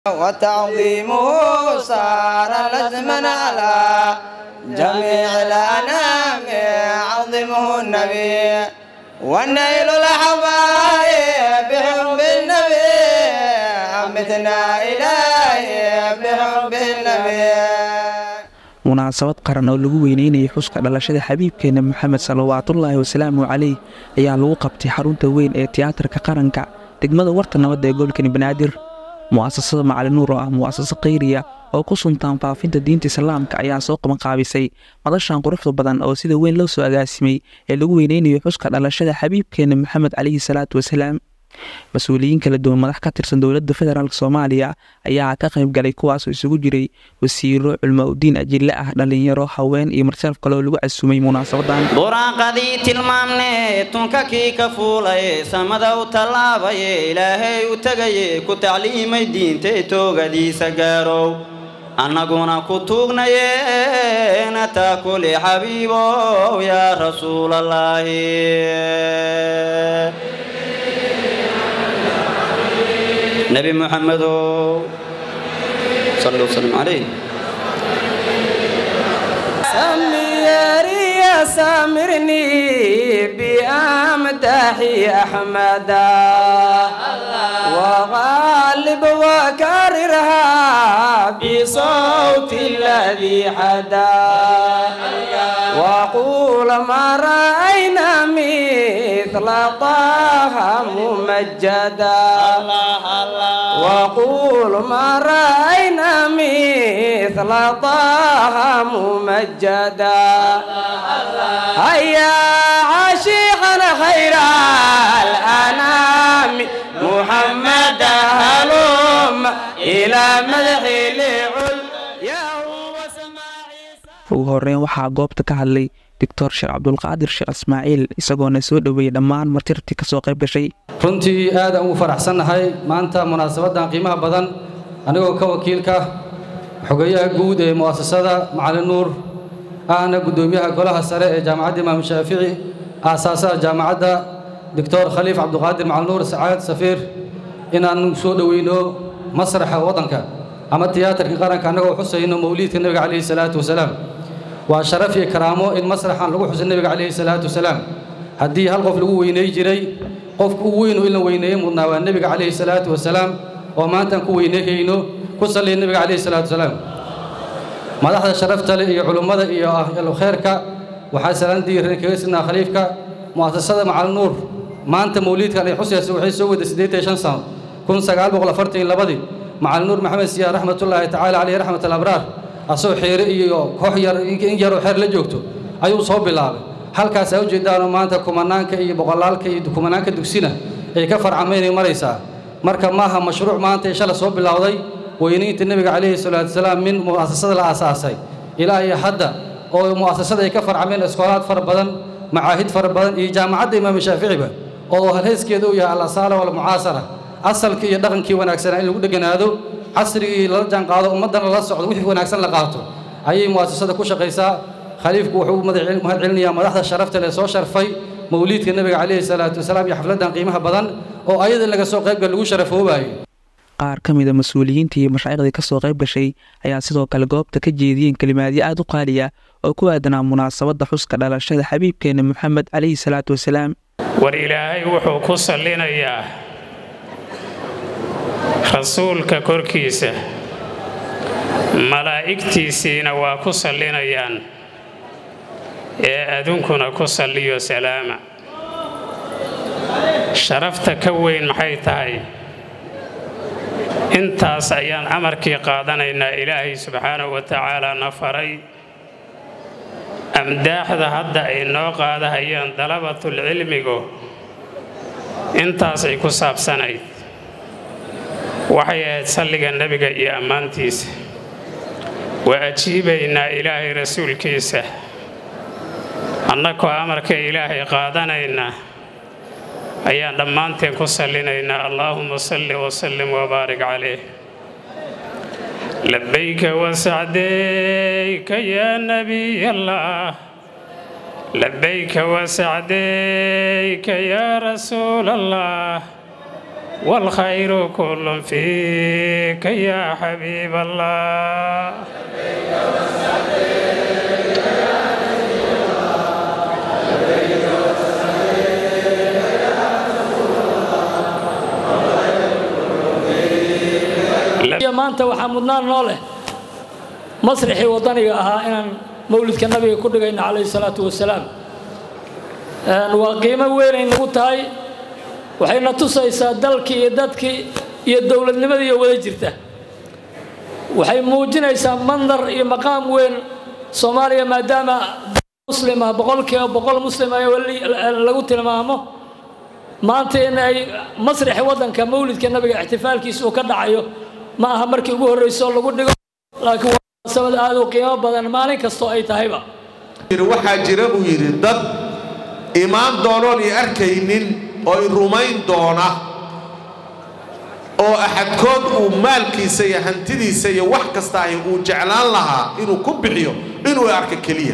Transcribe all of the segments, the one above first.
وتعظيمه صار لزما على جميع الأنام عظمه النبي والنيل الحبايب بحب النبي أمتنا إلهي بحب النبي munaasabad qaran oo lagu weyneynayay xuska dhalashada xabiibkeena moxamed salawaatullaahi wasalaamu caleyh ayaa lagu qabtay xarunta weyn ee tiyaatarka qaranka degmada warta nabadda ee gobolkani banaadir mu'asasada macalinuur oo ah mu'asaso khayriya oo ku suntaan faafinta diinta islaamka ayaa soo qabanqaabisay madashan quruxda badan oo sida weyn loo soo agaasimay ee lagu weyneynayo xuska dhalashada xabiibkeena moxamed caleyhi salaatu wasalaam mas-uuliyiin kala duwan madax ka tirsan dowladda federaalk soomaaliya ayaa ka qayb galay kuwaasoo isugu jiray wasiiro culmo udiin ajille ah dhallinyaro haween iyo marshaaf kale oo lagu casumay munaasabadan qur-aanqadii tilmaamne tunka kii ka fuulay samada u tallaabaye ilaahay u tegaye ku tacliimay diintay toogadiisa gaarow annaguna ku tuugnaye nataa kuli xabiibow yaa rasuulallaahi نبي محمد صلى الله وسلم عليه سميري يا سامرني بأمدحي أحمدا وغالب وكررها بصوت الذي حدا وقول ما رأينا مثل طه ممجدا وقول ما رأينا مثل طه ممجدا هيا عاشقنا خير الأنام محمد هلوم إلى مدح لعل يا هو ugu horeyn waxaa goobta ka hadlay doctor sheekh cabdulqaadir sheekh ismaaciil isagoona soo dhoweeyey dhammaan martirtii ka soo qayb gashay runtii aadaan ugu faraxsannahay maanta munaasabadan qiimaha badan anigoo ka wakiilka xogeyaha guud ee mu'asasada macalin nuur ahna guddoomiyaha golaha sare ee jaamacadda imaam shaafici aasaasaha jaamacadda doctor khaliif cabduqaadir macalin nuur sacaad safiir inaan soo dhoweyno masraxa waddanka ama tiyaatarka qaranka annagoo xusayno mawliidka nebiga calayhi salaatu wasalaam waa sharaf iyo karaamo in masraxan lagu xuso nebiga calayhi salaatu wasalaam haddii hal qof lagu weyney jiray qofka u weynu in la weyneeye mudnaa waa nebiga calayhi salaatu wasalaam oo maantaan ku weyneehayno ku salliya nebiga calayhi salaatu wasalaam madaxda sharafta leh iyo culummada iyo kheyrka waxaa salaan diiran kaga sidnaa khaliifka mu'asasada macalin nuur maanta mawliidkan ay xusaysa waxay soo waday siddeetan iyo shan sano kun sagaal boqol afartan iyo labadii macalin nuur maxamed siyaar raxmatullaahi tacaala caleyhi raxmat alabraar asagoo xeere iyo koox yar in yaroo xeer la joogto ayuu soo bilaabay halkaas aa ujeedaanoo maanta kumanaanka iyo boqolaalka iyo kumanaanka dugsina ay ka farcamaynay maraysaa marka maaha mashruuc maanta ee shala soo bilowday weynaynta nebiga calayhi salaatu wasalaam min mu'asasada la aasaasay ilaa iyo hadda oo mu'asasada ay ka farcameen iskoolaad fara badan macaahid fara badan iyo jaamacadda imaam shaaficiba oo halheyskeeda uu yahay alasaala walmucaasara asalkii iyo dhaqankii wanaagsanaa in lagu dheganaado casrigii lala jaanqaado ummaddana la socdo wixii wanaagsan la qaato ayay mu'asasada ku shaqaysaa khaliifku wuxuu u mahad celinayaa madaxda sharafta leh soo sharfay mawliidka nebiga calayhi salaatu wasalaam iyo xafladdan qiimaha badan oo ayada in laga soo qaybgal lagu sharafoobayo qaar ka mida mas-uuliyiinta iyo mashaayiqdii ka soo qayb gashay ayaa sidoo kale goobta ka jeediyeen kelimaadyo aad u qaaliya oo ku aadanaa munaasabadda xuska dhalashada xabiibkeena moxamed calayhi salaatu wasalaam war ilaahay wuxuu ku sallinayaa rasuulka korkiisa malaa'igtiisiina waa ku sallinayaan ee adunkuna ku salliyo salaama sharafta ka weyn maxay tahay intaas ayaan amarkii qaadanaynaa ilaahay subxaanahu wa tacaala na faray amdaaxda hadda ay noo qaadahayaan dalabatulcilmigu intaasay ku saabsanayd waxay ahayd salliga nebiga iyo ammaantiisa waa ajiibaynaa ilaahay rasuulkiisa annakoo amarka ilaahay qaadanayna ayaan dhammaanteen ku sallinaynaa allaahuma salli wasallim wabaarik calayh labayka wasacdayka yaa nebiy allah labayka wasacdayka yaa rasuul allah والخير كل فيك يا حبيب الله maanta waxaa mudnaan noo leh masrixii waddaniga ahaa inaan mawlidka nabiga ku dhigayno calayhi salaatu wasalaam waa qiimo weynay nagu tahay waxayna tusaysaa dalkii iyo dadkii iyo dowladnimadii iyo wada jirta waxay muujinaysaa mandar iyo maqaam weyn soomaaliya maadaama muslim ah boqolkiiba boqol muslim ay lagu tilmaamo maanta in ay masrixi waddanka mawlidka nabiga ixtifaalkiisa uu ka dhacayo ma aha markii ugu horrayso lagu dhigo laakiin waa munaasabad aad u qiimo badan maalin kastoo ay tahayba waxaa jira buu yidhi dad imaan doonoon i arkaynin oo i rumayn doona oo axadkood uu maalkiisa iyo hantidiisa iyo wax kasta ahi uu jeclaan lahaa inuu ku bixiyo inuu arka keliya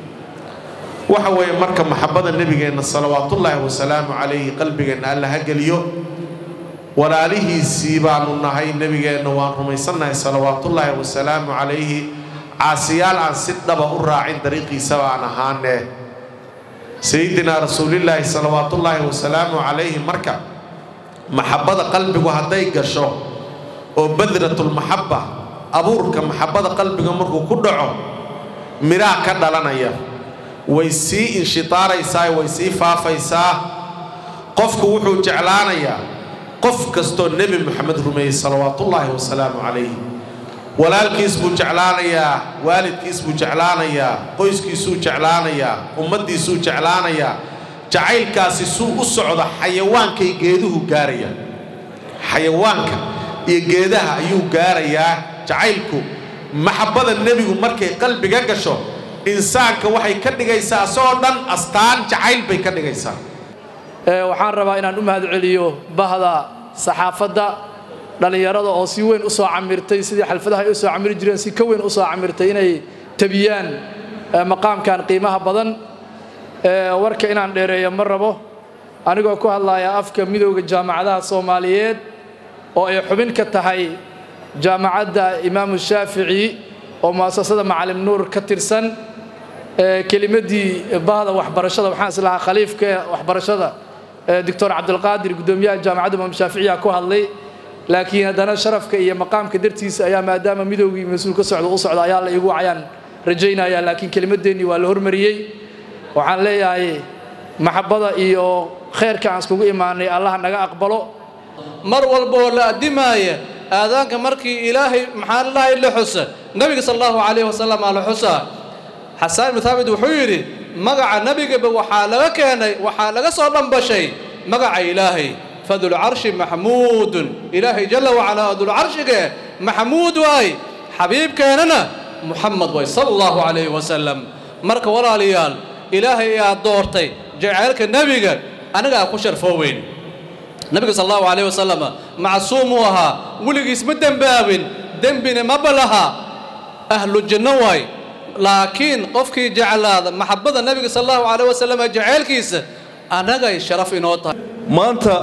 waxa weeye marka maxabbada nebigeenna salawaatullaahi wasalaamu calayhi qalbigeenna alla ha geliyo walaalihiisii baanu nahay nebigeenna waan rumaysannahay salawaatullaahi wasalaamu calayhi caasiyaal aan si dhaba u raacin dariiqiisa baan ahaanee sayidinaa rasuulillaahi salawaatullaahi wasalaamu calayhi marka maxabbada qalbigu hadday gasho oo badratulmaxabba abuurka maxabbada qalbiga markuu ku dhaco midhaha ka dhalanaya way sii inshitaaraysaa way sii faafaysaa qofku wuxuu jeclaanayaa qof kastoo nebi moxamed rumeeyey salawaatullaahi wasalaamu calayhi walaalkiis buu jeclaanayaa waalidkiis buu jeclaanayaa qoyskiisuu jeclaanayaa ummaddiisuu jeclaanayaa jacaylkaasi suu u socda xayawaankay geeduhu gaarayaan xayawaanka iyo geedaha ayuu gaarayaa jacaylku maxabbada nebigu markay qalbiga gasho insaanka waxay ka dhigaysaa asagoo dhan astaan jacayl bay ka dhigaysaa waxaan rabaa inaan u mahad celiyo bahda saxaafadda dhallinyarada oo si weyn u soo camirtay sidii xalfadaha ay u soo camiri jireen si ka weyn u soo camirtay inay tabiyaan maqaamkan qiimaha badan warka inaan dheereeyo ma rabo anigoo ku hadlaya afka midowda jaamacadaha soomaaliyeed oo ay xubin ka tahay jaamacadda imaamu shaafici oo mu'asasada macalim nuur ka tirsan kelimadii bahda waxbarashada waxaan islahaa khaliifka waxbarashada doctor cabdulqaadir guddoomiyaha jaamacadda imaam shaaficiya ku hadlay laakiin haddana sharafka iyo maqaamka dartiisa ayaa maadaama midowgii mas-uul ka socda u socda ayaa la igu wacayaan rajaynaya laakiin kelimadeennii waa la hormariyey waxaan leeyahay maxabbada iyo khayrka aan iskugu imaanay allah naga aqbalo mar walba oo la addimaaya aadaanka markii ilaahay maxaa lahay la xusa nabiga sal allahu calayhi wasalam aa la xusaa xasaan ibnu thaabit wuxuu yidhi magaca nebigaba waxaa laga keenay waxaa laga soo dhambashay magaca ilaahay fadulcarshi maxmuudun ilaahay jalla wacalaa dulcarshige maxmuud waay xabiibkeennana muxamed way sala allahu calayhi wasalam marka walaalayaal ilaahay aad doortay jaceylka nebiga anigaa ku sharfooweyn nabiga sal allahu calayh wasalam macsuum uu ahaa weligiis ma dembaabin dembina ma balaha ahlu janno waay laakiin qofkii jeclaada maxabbada nebiga sal allahu calayh wasalam jaceylkiisa annagay sharaf inoo tahay maanta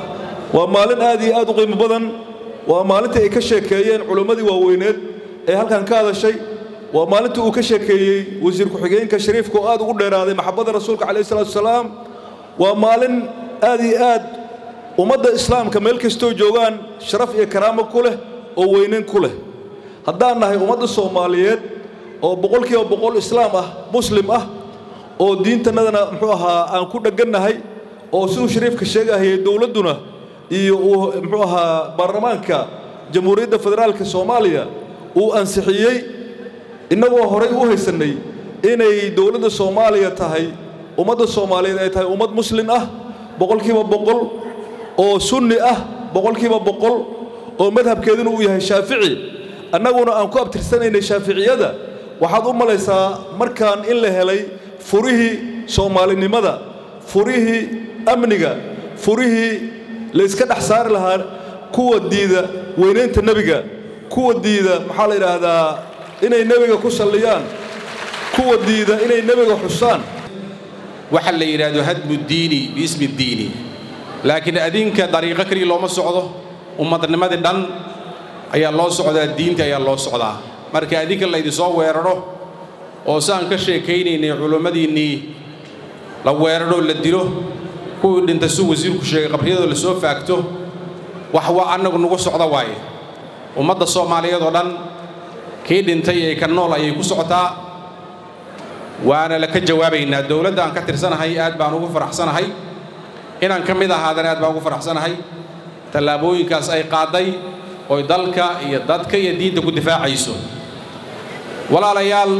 waa maalin aad iyo aad u qiimo badan waa maalintii ay ka sheekeeyeen culimmadii waaweyneed ee halkan ka hadashay waa maalintii uu ka sheekeeyey wasiir ku-xigeenka shariifka oo aad ugu dheeraaday maxabbada rasuulka calayhi salaatu wasalaam waa maalin aad iyo aad ummadda islaamka meel kastoo joogaan sharaf iyo karaamo ku leh oo weynayn ku leh haddaan nahay ummadda soomaaliyeed oo boqolkiiba boqol islaam ah muslim ah oo diintannadana muxuu ahaa aan ku dheggannahay oo siduu shariifka sheegahayay dowladduna iyo uu muxuu ahaa baarlamaanka jamhuuriyadda federaalka soomaaliya uu ansixiyey innagoo horay u haysannay inay dowladda soomaaliya tahay ummadda soomaaliyeed ay tahay ummad muslin ah boqolkiiba boqol oo sunni ah boqolkiiba boqol oo madhabkeeduna uu yahay shaafici annaguna aan ku abtirsanaynay shaaficiyada waxaad u malaysaa markaan in la helay furihii soomaalinimada furihii amniga furihii la yska dhex saari lahaa kuwa diida weynaynta nebiga kuwa diida maxaa la yidhaahdaa inay nebiga ku salliyaan kuwa diida inay nebiga xusaan waxa la yidhaahdo hadmu diini biismi diini laakiin adinka dariiqo keliya looma socdo ummadnimadii dhan ayaa loo socdaa diinta ayaa loo socdaa marka adinka laydinsoo weeraro oo saan ka sheekaynaynay culummadiinnii la weerarho la dilo kuwii dhintay suu wasiirku sheegay qabriyadoo la soo faagto wax waa annagu nagu socda waaye ummadda soomaaliyeed oo dhan kii dhintay ee ka nool ayay ku socotaa waana la ka jawaabaynaa dowladda aan ka tirsanahay aad baan ugu faraxsanahay inaan ka mid ahaadana aad baan ugu faraxsanahay tallaabooyinkaas ay qaadday oy dalka iyo dadka iyo diinta ku difaacayso walaalayaal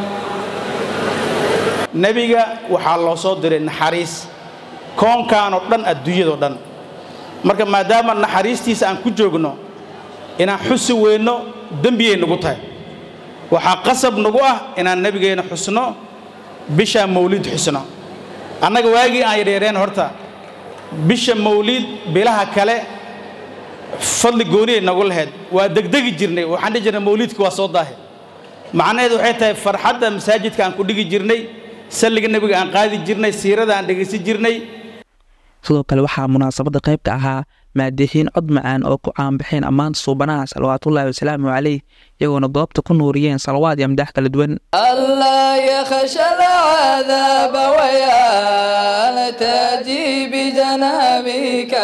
nebiga waxaa loo soo diray naxariis koonkan oo dhan adduunyadao dhan marka maadaama naxariistiisa aan ku joogno inaan xusi weynno dembiyay nagu tahay waxaa qasab nagu ah inaan nebigeenna xusno bisha mawlid xusno annaga waagii aan yadheereen horta bisha mawlid bilaha kale fadli gooniyay nagu lahayd waa degdegi jirnay waxaan dhihi jirnay mawlidka waa soo daahe macnaheedu waxay tahay farxadda masaajidka aan ku dhigi jirnay salliga nebiga aan qaadi jirnay siirada aan dhegaysan jirnay sidoo kale waxaa munaasabadda qayb ka ahaa maadixiin cod macaan oo ku caanbaxeen ammaanta suubanaha salawaatullaahi wasalaamu caleyh iyagoona goobta ku nuuriyeen salawaad iyo amdaax kala duwan ألا يخشى العذاب ويا تجي بجنابك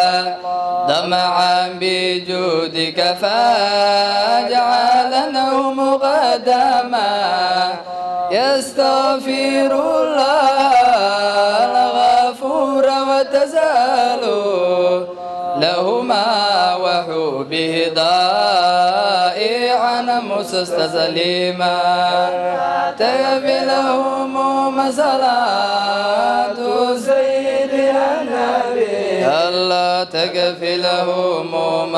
دمعا بجودك فاجعلنه مقدما يستغفر الله الغفور وتزال لهما وحبه ضائعا مستسلما تكفي لهم مسألات سيدنا النبي الله تكفي لهم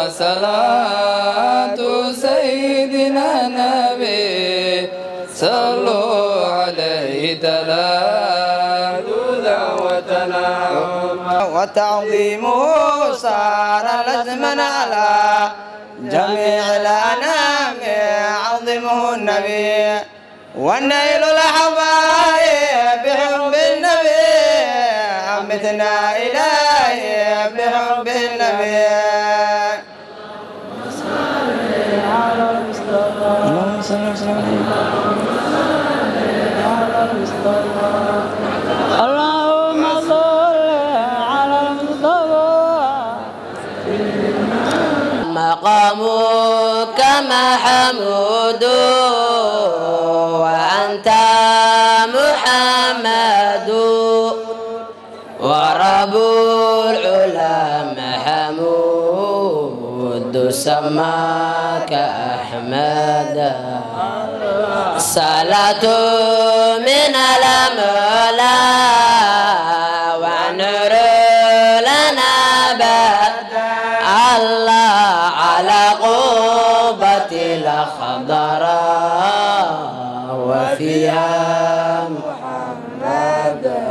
مسألات سيدنا النبي صلوا عليه تلاذذا وتنعم وتعظيمه صار لزما على جميع الأنام عظمه النبي والنيل الحبايب بحب النبي أمتنا إلهي بحب النبي اللهم صل وسلم اللهم صل على المصطفى مقامك محمود وأنت محمد ورب العلا محمود سماك أحمد صلاة من المولى ونور لنا بعد الله على قوبة الخضراء وفيها